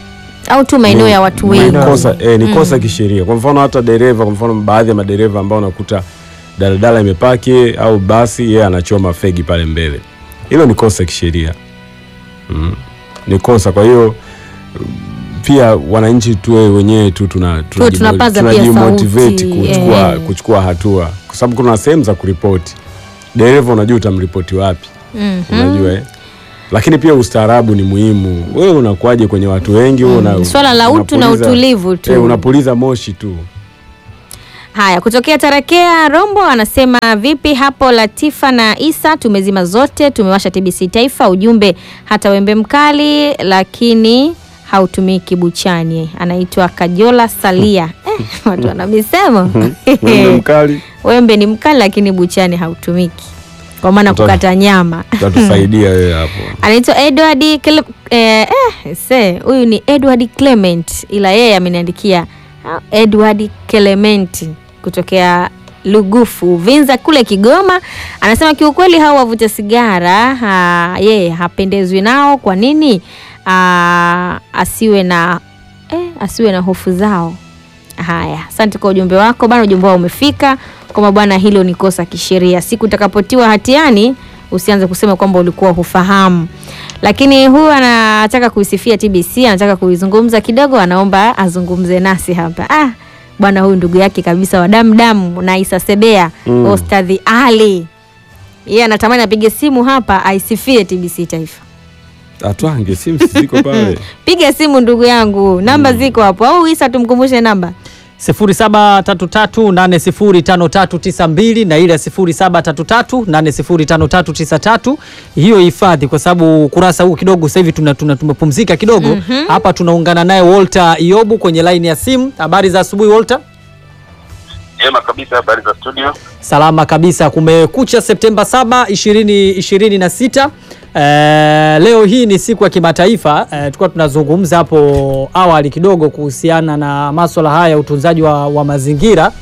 Au tu maeneo ya watu ni wengi. kosa, eh, ni kosa kisheria. Kwa mfano hata dereva, kwa mfano baadhi ya madereva ambao unakuta daladala imepaki au basi, yeye anachoma fegi pale mbele, hilo ni kosa kisheria mm. Ni kosa. Kwa hiyo pia wananchi tuwe wenyewe tu tuna Tuwe tunapaza pia tunajimotivate sauti, kuchukua, eh. kuchukua hatua kwa sababu kuna sehemu za kuripoti dereva unajua utamripoti wapi Mhm. unajua eh? lakini pia ustaarabu ni muhimu wewe unakuwaje kwenye watu wengi wewe una, Swala la utu na unapuliza- utulivu tu. eh, unapuliza moshi tu Haya, kutokea Tarakea Rombo anasema vipi hapo Latifa na Isa, tumezima zote, tumewasha TBC Taifa. Ujumbe hata wembe mkali lakini hautumiki buchani. Anaitwa Kajola Salia. Eh, watu wana misemo Wembe mkali wembe ni mkali lakini buchani hautumiki, kwa maana Uta- kukata nyama. utatusaidia wewe hapo Anaitwa Edward Cle- eh, eh, se huyu ni Edward Clement, ila yeye ameniandikia ah, Edward Clement kutokea Lugufu Vinza kule Kigoma. Anasema kiukweli hao wavuta sigara ha, yeye hapendezwi nao. Kwa nini? Ah, asiwe na eh, asiwe na hofu zao. Haya, asante kwa ujumbe wako bana. Ujumbe wao umefika kwamba bwana, hilo ni kosa kisheria. Siku utakapotiwa hatiani usianze kusema kwamba ulikuwa hufahamu. Lakini huyu anataka kuisifia TBC, anataka kuizungumza kidogo, anaomba azungumze nasi hapa. Ah, bwana huyu ndugu yake kabisa wa damu damu na Isa Sebea Mm. Ostadhi Ali, yeye anatamani apige simu hapa aisifie TBC Taifa. atwange simu ziko pale Piga simu ndugu yangu, namba ziko hapo, au Isa tumkumbushe namba 0733805392 na ile 0733805393 hiyo hifadhi, kwa sababu kurasa huu kidogo sasa hivi tuna, tuna tumepumzika kidogo hapa. Tunaungana naye Walter Iyobu kwenye laini ya simu. Habari za asubuhi Walter. Jema kabisa, habari za studio. Salama kabisa. Kumekucha Septemba 7, 2026. Eh, leo hii ni siku ya kimataifa. Eh, tulikuwa tunazungumza hapo awali kidogo kuhusiana na masuala haya ya utunzaji wa, wa mazingira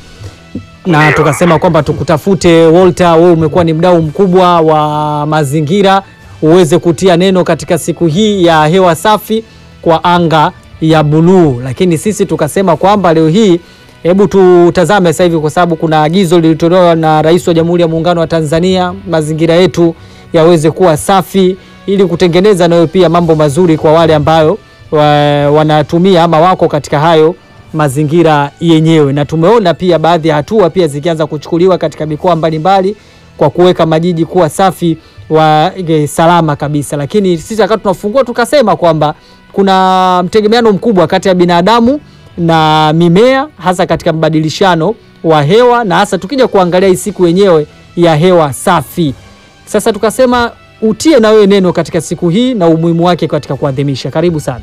na tukasema kwamba tukutafute Walter, wewe umekuwa ni mdau mkubwa wa mazingira, uweze kutia neno katika siku hii ya hewa safi kwa anga ya buluu. Lakini sisi tukasema kwamba leo hii hebu tutazame sasa hivi, kwa sababu kuna agizo lilitolewa na Rais wa Jamhuri ya Muungano wa Tanzania, mazingira yetu yaweze kuwa safi, ili kutengeneza nayo pia mambo mazuri kwa wale ambayo wa, wanatumia ama wako katika hayo mazingira yenyewe, na tumeona pia baadhi ya hatua pia zikianza kuchukuliwa katika mikoa mbalimbali kwa kuweka majiji kuwa safi wa e, salama kabisa. Lakini sisi wakati tunafungua tukasema kwamba kuna mtegemeano mkubwa kati ya binadamu na mimea, hasa katika mbadilishano wa hewa, na hasa tukija kuangalia hii siku yenyewe ya hewa safi. Sasa tukasema utie na wewe neno katika siku hii na umuhimu wake katika kuadhimisha. Karibu sana.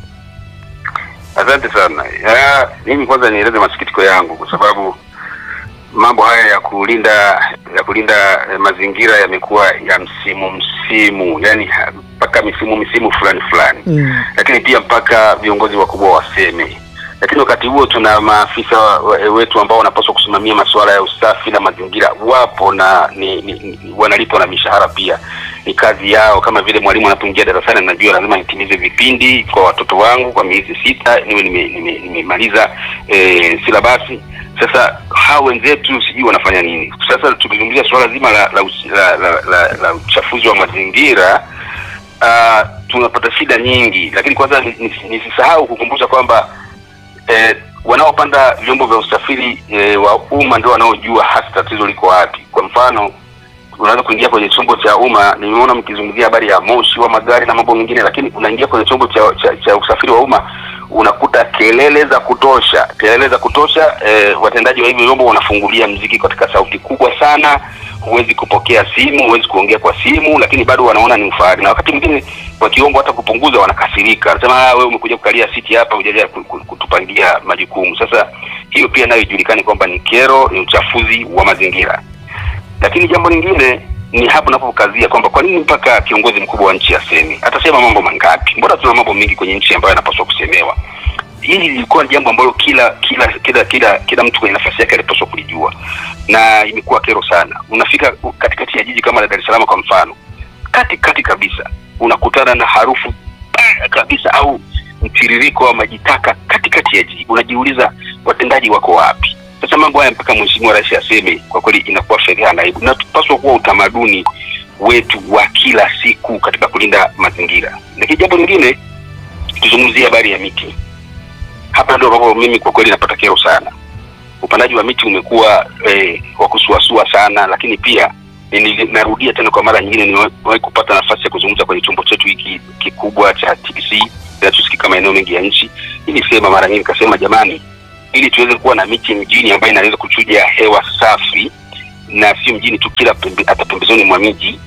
Asante sana. Ya, mimi kwanza nieleze masikitiko yangu kwa sababu mambo haya ya kulinda ya kulinda eh, mazingira yamekuwa ya msimu msimu, yani ha- mpaka misimu misimu fulani fulani Mm. lakini pia mpaka viongozi wakubwa waseme. Lakini wakati huo tuna maafisa wa- wa- wetu ambao wanapaswa kusimamia masuala ya usafi na mazingira, wapo na ni, ni, ni, wanalipwa na mishahara pia, ni kazi yao. Kama vile mwalimu anapoingia darasani, najua lazima nitimize vipindi kwa watoto wangu kwa miezi sita, niwe nimemaliza nime, nimemaliza, eh, silabasi. Sasa hao wenzetu sijui wanafanya nini. Sasa tukizungumzia suala zima la la, usi- la, la, la, la uchafuzi wa mazingira uh, tunapata shida nyingi, lakini kwanza ni- ni- nisisahau kukumbusha kwamba eh, wanaopanda vyombo vya usafiri eh, wa umma ndio wanaojua hasa tatizo liko wapi. Kwa mfano, unaweza kuingia kwenye chombo cha umma, nimeona mkizungumzia habari ya moshi wa magari na mambo mengine, lakini unaingia kwenye chombo cha, cha, cha usafiri wa umma unakuta kelele za kutosha, kelele za kutosha. Eh, watendaji wa hivyo vyombo wanafungulia mziki katika sauti kubwa sana, huwezi kupokea simu, huwezi kuongea kwa simu, lakini bado wanaona ni ufahari, na wakati mwingine wakiomba hata kupunguza wanakasirika, anasema "Ah, wewe umekuja kukalia siti hapa, hujaja ku- ku- kutupangia majukumu. Sasa hiyo pia nayo ijulikane kwamba ni kero, ni uchafuzi wa mazingira. Lakini jambo lingine ni hapo napokazia kwamba kwa nini mpaka kiongozi mkubwa wa nchi aseme? Atasema mambo mangapi? Mbona tuna mambo mengi kwenye nchi ambayo yanapaswa kusemewa. Hili lilikuwa ni jambo ambalo kila kila kila kila kila mtu kwenye nafasi yake alipaswa kulijua, na imekuwa kero sana. Unafika katikati ya jiji kama la Dar es Salaam kwa mfano, kati kati kabisa unakutana na harufu mbaya kabisa au mtiririko wa maji taka katikati ya jiji. Unajiuliza watendaji wako wapi? Sasa mambo haya mpaka mheshimiwa rais aseme, kwa kweli inakuwa fedheha na aibu, na tupaswa kuwa utamaduni wetu wa kila siku katika kulinda mazingira. Lakini jambo lingine, tuzungumzie habari ya miti. hapa ndio ambapo mimi kwa kweli napata kero sana. Upandaji wa miti umekuwa eh, wa kusuasua sana, lakini pia nili- narudia tena kwa mara nyingine, nimewahi kupata nafasi ya kuzungumza kwenye chombo chetu hiki kikubwa cha TBC kinachosikika maeneo mengi ya nchi. Nilisema mara nyingi, nikasema jamani, ili tuweze kuwa na miti mjini ambayo inaweza kuchuja hewa safi na sio mjini tu, kila pembe, hata pembezoni mwa miji,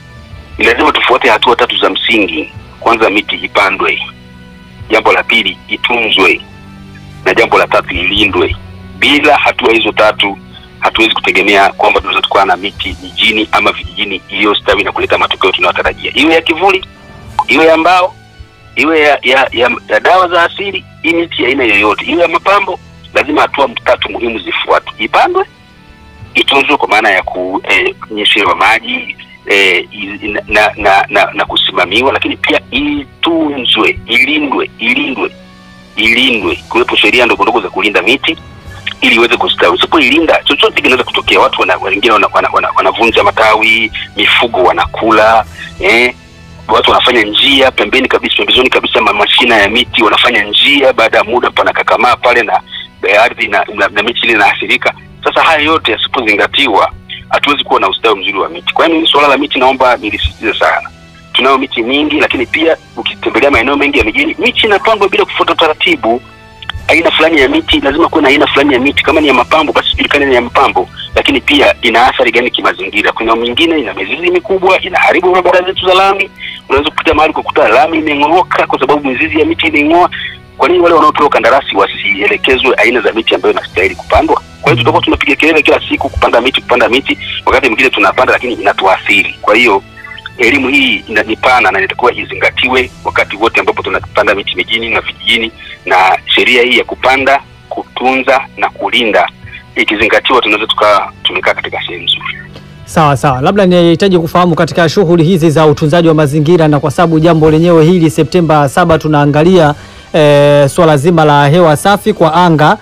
ni lazima tufuate hatua tatu za msingi. Kwanza, miti ipandwe. Jambo la pili, itunzwe, na jambo la tatu, ilindwe. Bila hatua hizo tatu, hatuwezi kutegemea kwamba tunaweza tukawa na miti mijini ama vijijini iliyostawi na kuleta matokeo tunayotarajia, iwe ya kivuli, iwe ya mbao, iwe ya, ya, ya, ya dawa za asili, hii miti ya aina yoyote, iwe ya mapambo, lazima hatua tatu muhimu zifuatwe: ipandwe, itunzwe kwa maana ya kunyeshewa maji eh, i- na, na, na, na, na kusimamiwa, lakini pia itunzwe, ilindwe, ilindwe, ilindwe, kuwepo sheria ndogo ndogo za kulinda miti ili iweze kustawi. Usipoilinda chochote kinaweza kutokea. Watu wana, wengine wanavunja wana, wana, wanavunja matawi, mifugo wanakula eh, watu wanafanya njia pembeni kabisa, pembezoni kabisa ma mashina ya miti wanafanya njia, baada ya muda panakakamaa pale na eh, ardhi na, na, na miti ile inaathirika. Sasa haya yote yasipozingatiwa, hatuwezi kuwa na ustawi mzuri wa miti. Kwa hiyo mimi suala la miti naomba nilisisitize sana. Tunayo miti mingi, lakini pia ukitembelea maeneo mengi ya mijini, miti inapandwa bila kufuata utaratibu aina fulani ya miti lazima kuwe na aina fulani ya miti. Kama ni ya mapambo, basi ijulikane ni ya mapambo, lakini pia ina athari gani kimazingira. Kuna mingine ina mizizi mikubwa, inaharibu barabara zetu za lami. Unaweza kupita mahali kukuta lami imeng'ooka kwa sababu mizizi ya miti imeng'oa. Kwa nini wale wanaopewa kandarasi wasielekezwe aina za miti ambayo inastahili kupandwa? Kwa hiyo tutakuwa tunapiga kelele kila siku kupanda miti, kupanda miti, wakati mwingine tunapanda lakini inatuathiri. Kwa hiyo elimu hii ina- ni pana na inatakiwa izingatiwe wakati wote ambapo tunapanda miti mijini na vijijini, na sheria hii ya kupanda, kutunza na kulinda ikizingatiwa, tunaweza tukawa tumekaa katika sehemu nzuri. Sawa sawa, labda nihitaji kufahamu katika shughuli hizi za utunzaji wa mazingira, na kwa sababu jambo lenyewe hili Septemba saba tunaangalia e, swala zima la hewa safi kwa anga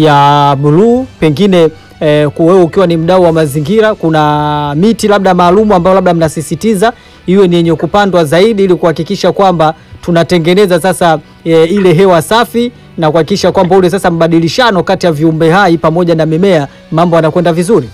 ya buluu, pengine e, wewe ukiwa ni mdau wa mazingira, kuna miti labda maalumu ambayo labda mnasisitiza iwe ni yenye kupandwa zaidi ili kuhakikisha kwamba tunatengeneza sasa e, ile hewa safi na kuhakikisha kwamba ule sasa mbadilishano kati ya viumbe hai pamoja na mimea mambo yanakwenda vizuri.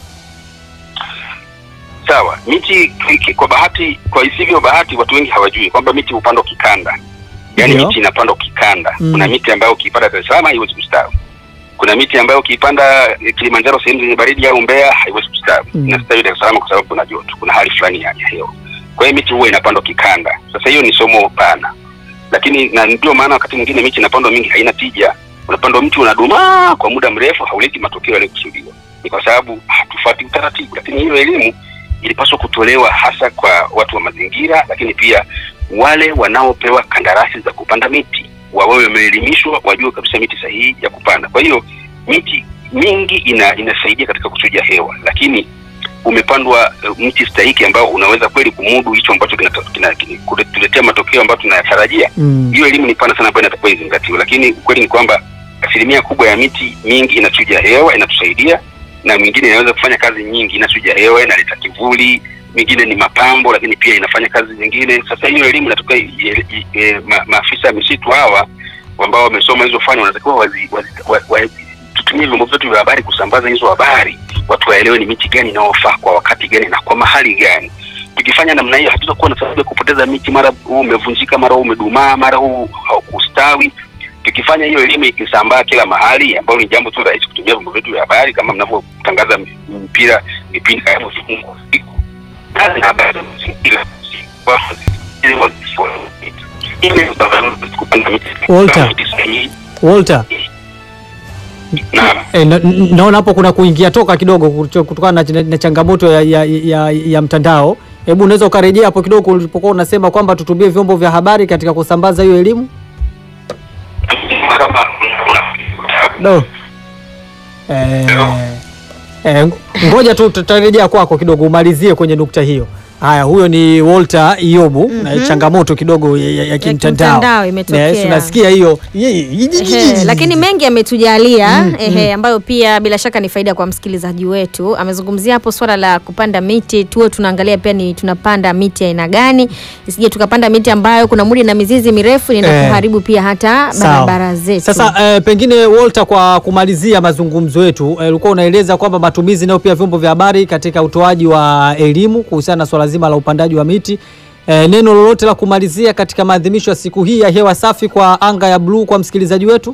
Sawa, miti ki- kwa bahati, kwa isivyo bahati, watu wengi hawajui kwamba miti hupandwa kikanda, yaani Ndio. miti inapandwa kikanda. Mm. Kuna miti ambayo ukiipanda Dar es Salaam haiwezi kustawi. Kuna miti ambayo ukiipanda eh, Kilimanjaro, sehemu zenye baridi au Mbeya, haiwezi kustawi. Mm. Inastawi Dar es Salaam kwa sababu kuna joto, kuna hali fulani ya ya hewa. Kwa hiyo miti huwa inapandwa kikanda. Sasa hiyo ni somo pana, lakini na ndio maana wakati mwingine miti inapandwa mingi haina tija. Unapandwa mti unadumaa kwa muda mrefu, hauleti matokeo yaliyokusudiwa. Ni kwa sababu hatufuati utaratibu, lakini hiyo elimu ilipaswa kutolewa hasa kwa watu wa mazingira, lakini pia wale wanaopewa kandarasi za kupanda miti wawewe wameelimishwa, wajue kabisa miti sahihi ya kupanda. Kwa hiyo miti mingi ina, inasaidia katika kuchuja hewa, lakini umepandwa uh, mti stahiki ambao unaweza kweli kumudu hicho ambacho kinata- kina- kina- kutuletea matokeo ambayo tunayatarajia. Mm. Hiyo elimu ni pana sana ambayo inatakiwa izingatiwe, lakini ukweli ni kwamba asilimia kubwa ya miti mingi inachuja hewa, inatusaidia na mingine inaweza kufanya kazi nyingi, inachuja hewa, inaleta kivuli, mingine ni mapambo, lakini pia inafanya kazi zingine. Sasa hiyo elimu inatoka ma, maafisa ya misitu hawa ambao wamesoma hizo fani wanatakiwa wazi, wazi, wa, wa, tutumie vyombo vyetu vya habari kusambaza hizo habari, watu waelewe ni miti gani inayofaa kwa wakati gani na kwa mahali gani. Tukifanya namna hiyo, hatutakuwa na sababu ya kupoteza miti, mara huu umevunjika, mara huu umedumaa, mara huu haukustawi. Tukifanya hiyo elimu ikisambaa kila mahali, ambayo ni jambo tu rahisi kutumia vyombo vyetu vya habari kama mnavyotangaza mpira, vipindi kama vifungo siku kazi na habari za mazingira kupanda miti Walter. miti sahihi. Walter, Naam. e, na, n- naona hapo kuna kuingia toka kidogo kuto- kutokana na, na changamoto ya, ya, ya, ya mtandao. Hebu unaweza ukarejea hapo kidogo ulipokuwa unasema kwamba tutumie vyombo vya habari katika kusambaza hiyo elimu? kama No. Eh, eh, ngoja tu tutarejea kwako kidogo umalizie kwenye nukta hiyo. Haya, huyo ni Walter Iyobu na changamoto kidogo ya, ya, ya kimtandao kimtandao imetokea. Yes, unasikia hiyo Ehe, lakini mengi ametujalia ehe, ambayo pia bila shaka ni faida kwa msikilizaji wetu. Amezungumzia hapo swala la kupanda miti, tuwe tunaangalia pia ni tunapanda miti aina gani, isije tukapanda miti ambayo kuna mudi na mizizi mirefu na Eh. kuharibu pia hata Sawa. barabara zetu. Sasa eh, pengine Walter, kwa kumalizia mazungumzo yetu eh, ulikuwa unaeleza kwamba matumizi nayo pia vyombo vya habari katika utoaji wa elimu kuhusiana na swala zima la upandaji wa miti. Eh, neno lolote la kumalizia katika maadhimisho ya siku hii ya hewa safi kwa anga ya bluu kwa msikilizaji wetu?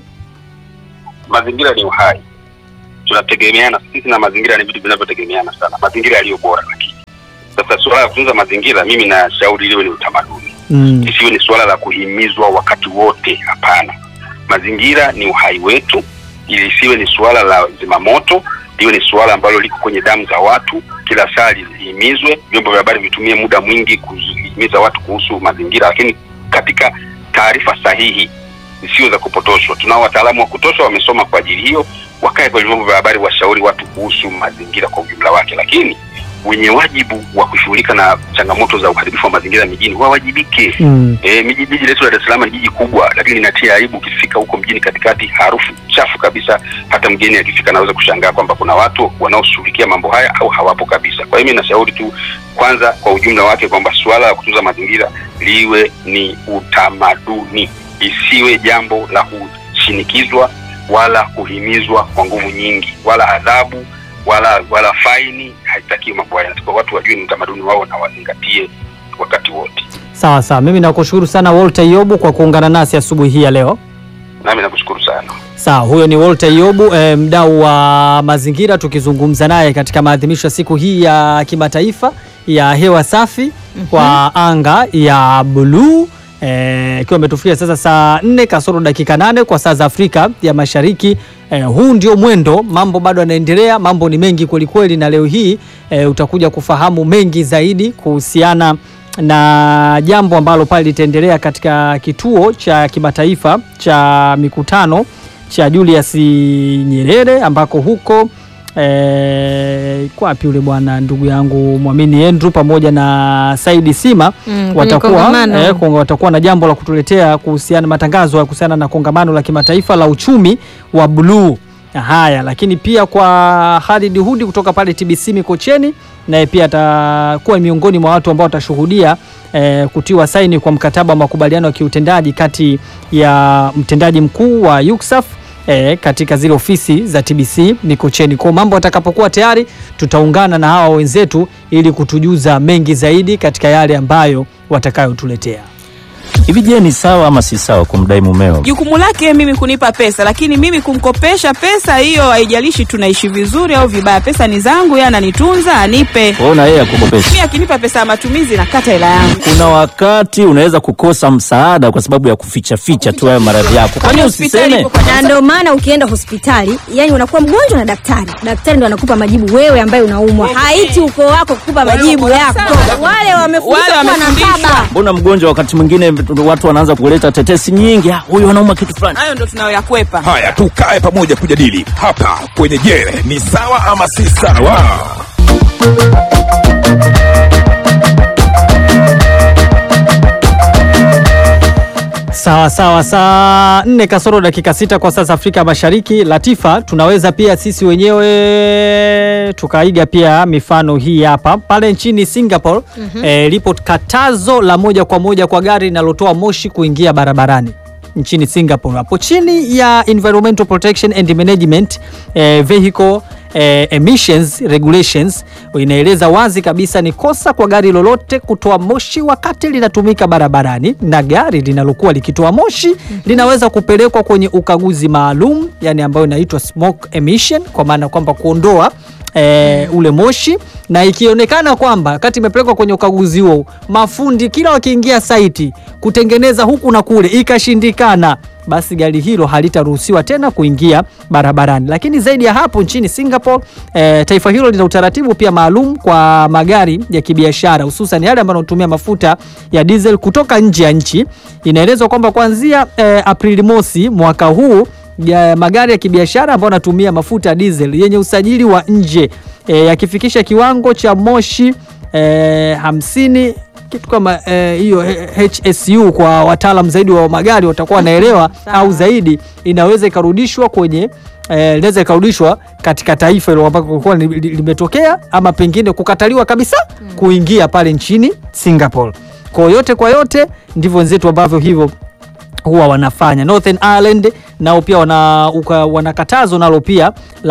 mazingira ni uhai, tunategemeana sisi na mazingira, ni vitu vinavyotegemeana sana, mazingira yaliyo bora. Lakini sasa suala la kutunza mazingira, mimi nashauri liwe ni utamaduni, Mm. isiwe ni suala la kuhimizwa wakati wote. Hapana, mazingira ni uhai wetu, ili isiwe ni suala la zimamoto, liwe ni suala ambalo liko kwenye damu za watu, kila saa lihimizwe. Vyombo vya habari vitumie muda mwingi kuhimiza watu kuhusu mazingira, lakini katika taarifa sahihi sio za kupotoshwa. Tunao wataalamu wa kutosha, wamesoma kwa ajili hiyo, wakae kwenye vyombo vya habari, washauri watu kuhusu mazingira kwa ujumla wake, lakini wenye wajibu wa kushughulika na changamoto za uharibifu wa mazingira mijini wawajibike. Mm. E, miji jiji letu la Dar es Salaam ni jiji kubwa, lakini linatia aibu. Ukifika huko mjini katikati, harufu chafu kabisa, hata mgeni akifika anaweza kushangaa kwamba kuna watu wanaoshughulikia mambo haya au hawapo kabisa. Kwa hiyo mimi nashauri tu kwanza, kwa ujumla wake, kwamba suala la kutunza mazingira liwe ni utamaduni, isiwe jambo la kushinikizwa wala kuhimizwa kwa nguvu nyingi, wala adhabu wala wala faini. Haitakiwi mambo haya, Kwa watu wajue ni utamaduni wao na wazingatie wakati wote. Sawa sawa, mimi nakushukuru sana Walter Iyobu kwa kuungana nasi asubuhi hii ya leo. Nami nakushukuru sana. Sawa, huyo ni Walter Iyobu eh, mdau wa mazingira, tukizungumza naye katika maadhimisho ya siku hii ya kimataifa ya hewa safi kwa anga ya buluu eh, ikiwa imetufikia sasa saa 4 kasoro dakika nane kwa saa za Afrika ya Mashariki. Eh, huu ndio mwendo, mambo bado yanaendelea, mambo ni mengi kwelikweli, na leo hii eh, utakuja kufahamu mengi zaidi kuhusiana na jambo ambalo pale litaendelea katika kituo cha kimataifa cha mikutano cha Julius Nyerere ambako huko eh, kwa wapi yule bwana ndugu yangu Mwamini Andrew pamoja na Saidi Sima Mm, kwenye watakuwa kongamano. eh, konga- watakuwa na jambo la kutuletea kuhusiana matangazo ya kuhusiana na kongamano la kimataifa la uchumi wa bluu. Haya, lakini pia kwa Khalid Hudi kutoka pale TBC Mikocheni, naye pia atakuwa miongoni mwa watu ambao watashuhudia eh, kutiwa saini kwa mkataba wa makubaliano ya kiutendaji kati ya mtendaji mkuu wa UCSAF eh, katika zile ofisi za TBC Mikocheni. Kwa mambo atakapokuwa tayari, tutaungana na hawa wenzetu ili kutujuza mengi zaidi katika yale ambayo watakayotuletea. Hivi je, ni sawa ama si sawa kumdai mumeo? Jukumu lake mimi kunipa pesa, lakini mimi kumkopesha pesa hiyo, haijalishi tunaishi vizuri au vibaya, pesa ni zangu, yeye ananitunza, anipe. Wewe na yeye akukopesha. Mimi akinipa pesa ya matumizi, nakata hela yangu. Kuna wakati unaweza kukosa msaada kwa sababu ya kuficha ficha tu hayo maradhi yako. Kwani Hospitali usiseme? ipo kwa na ndio maana ukienda hospitali yani unakuwa mgonjwa na daktari daktari ndo anakupa majibu wewe ambaye unaumwa haiti ukoo wako kukupa majibu yako wale wamefundishwa Wale kuwa na wamefundishwa. baba Mbona mgonjwa wakati mwingine watu wanaanza kuleta tetesi nyingi, "Ah, huyu anauma kitu fulani. hayo ndo tunayoyakwepa. Haya, tukae pamoja kujadili hapa kwenye Je, ni sawa ama si sawa? Sawa sawa, saa nne kasoro dakika sita kwa saa za Afrika Mashariki. Latifa, tunaweza pia sisi wenyewe tukaiga pia mifano hii hapa. Pale nchini Singapore eh, lipo katazo la moja kwa moja kwa gari linalotoa moshi kuingia barabarani nchini Singapore, hapo chini ya Environmental Protection and Management eh, Vehicle eh, Emissions Regulations inaeleza wazi kabisa ni kosa kwa gari lolote kutoa moshi wakati linatumika barabarani, na gari linalokuwa likitoa moshi linaweza kupelekwa kwenye ukaguzi maalum, yani ambayo inaitwa smoke emission, kwa maana kwamba kuondoa e, ule moshi na ikionekana kwamba wakati imepelekwa kwenye ukaguzi huo mafundi kila wakiingia saiti kutengeneza huku na kule ikashindikana, basi gari hilo halitaruhusiwa tena kuingia barabarani. Lakini zaidi ya hapo, nchini Singapore e, taifa hilo lina utaratibu pia maalum kwa magari ya kibiashara, hususan yale ambayo yanatumia mafuta ya diesel kutoka nje ya nchi. Inaelezwa kwamba kuanzia e, Aprili mosi mwaka huu ya magari ya kibiashara ambayo yanatumia mafuta ya diesel yenye usajili wa nje e, yakifikisha kiwango cha moshi eh, hamsini kitu kama eh, hiyo eh, HSU kwa wataalam zaidi wa magari watakuwa wanaelewa au zaidi, inaweza ikarudishwa kwenye eh, inaweza ikarudishwa katika taifa hilo ambako kulikuwa li- li- limetokea ama pengine kukataliwa kabisa kuingia pale nchini Singapore. Kwa yote kwa yote ndivyo wenzetu ambavyo hivyo huwa wanafanya. Northern Ireland nao pia wana, uka, wana katazo nalo pia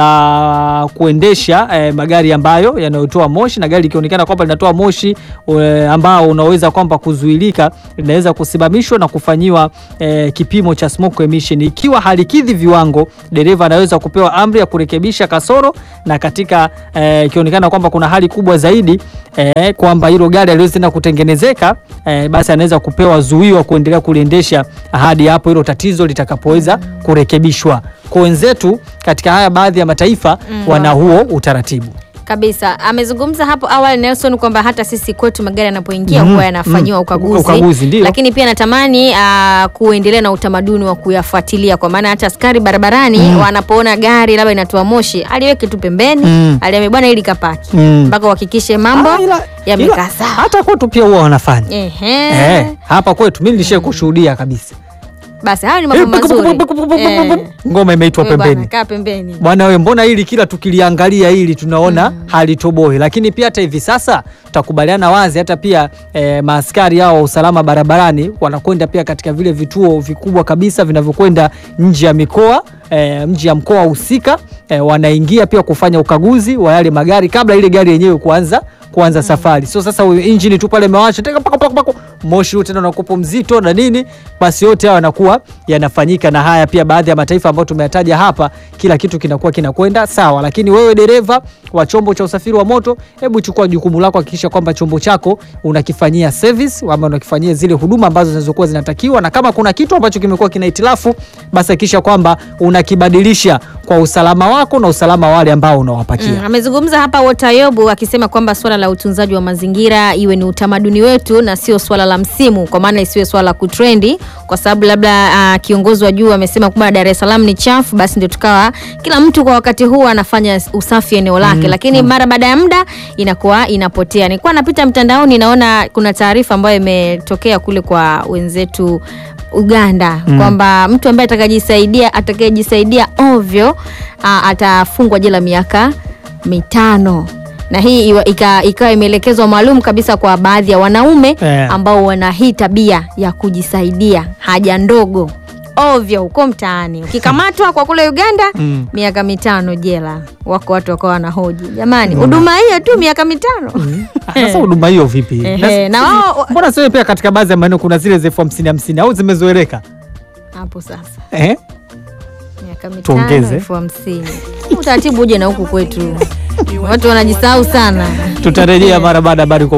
la kuendesha eh, magari ambayo yanayotoa moshi na gari likionekana kwamba linatoa moshi eh, ambao unaweza kwamba kuzuilika linaweza kusimamishwa na kufanyiwa eh, kipimo cha smoke emission. Ikiwa halikidhi viwango, dereva anaweza kupewa amri ya kurekebisha kasoro, na katika eh, ikionekana kwamba kuna hali kubwa zaidi eh, kwamba hilo gari aliwezi tena kutengenezeka eh, basi anaweza kupewa zuio wa kuendelea kuliendesha hadi hapo hilo tatizo litakapoweza kurekebishwa. Kwa wenzetu katika haya baadhi ya mataifa wana huo utaratibu. kabisa amezungumza hapo awali Nelson kwamba hata sisi kwetu magari yanapoingia Mhm, huwa yanafanyiwa mhm. ukaguzi, Ukaguzi, ndio. lakini pia natamani uh, kuendelea na utamaduni wa kuyafuatilia kwa maana hata askari barabarani wanapoona gari labda inatoa moshi aliweke tu pembeni Mm. aliambia bwana ili kapaki Mm. mpaka uhakikishe mambo Ah, ila- yamekaa ila sawa. Hata kwetu pia huwa wanafanya Ehe. eh, hapa kwetu mimi nilishe kushuhudia kabisa Basi hayo ni mambo mazuri. Eh. ngoma imeitwa Wewe bwana, pembeni. kaa pembeni. Bwana we, mbona hili kila tukiliangalia hili tunaona halitoboi, lakini pia hata hivi sasa tutakubaliana wazi, hata pia eh, maaskari hao wa usalama barabarani wanakwenda pia katika vile vituo vikubwa kabisa vinavyokwenda nje ya mikoa eh, nje ya mkoa husika eh, wanaingia pia kufanya ukaguzi wa yale magari kabla ile gari yenyewe kuanza kuanza safari. So sasa huyo injini tu pale imewasha teka pako pako pako, moshi huu tena unakupo mzito na nini, basi yote hayo yanakuwa yanafanyika. Na haya pia baadhi ya mataifa ambayo tumeyataja hapa, kila kitu kinakuwa kinakwenda sawa. Lakini wewe dereva wa chombo cha usafiri wa moto, hebu chukua jukumu lako, hakikisha kwamba chombo chako unakifanyia service ama unakifanyia zile huduma ambazo zinazokuwa zinatakiwa, na kama kuna kitu ambacho kimekuwa kina hitilafu, basi hakikisha kwamba unakibadilisha kwa usalama wako na usalama wa wale ambao unawapakia. Mm, amezungumza hapa Wotayobu akisema kwamba swala la utunzaji wa mazingira iwe ni utamaduni wetu na sio swala la msimu, kwa maana isiwe swala la kutrendi, kwa sababu labda uh, kiongozi wa juu amesema kwamba Dar es Salaam ni chafu, basi ndio tukawa kila mtu kwa wakati huu anafanya usafi eneo lake, lakini mara baada ya muda inakuwa inapotea. Nilikuwa napita mtandaoni, naona kuna taarifa ambayo imetokea kule kwa wenzetu Uganda kwamba mtu ambaye atakajisaidia atakayejisaidia ovyo a, atafungwa jela miaka mitano na hii iwa- ika- ikawa imeelekezwa maalum kabisa kwa baadhi ya wanaume Eh. ambao wana hii tabia ya kujisaidia haja ndogo ovyo huko mtaani. Ukikamatwa kwa kule Uganda Mm. miaka mitano jela. Wako watu wakawa wanahoji, jamani, huduma hiyo tu miaka mitano Ah, Sasa huduma hiyo vipi? Ehe, na wao Mbona sio pia katika baadhi ya maeneo kuna zile zefu hamsini hamsini au zimezoeleka hapo sasa eh? miaka mitano Tuongeze. elfu hamsini utaratibu uje na huku kwetu, watu wanajisahau sana. Tutarejea mara baada ya habari kwa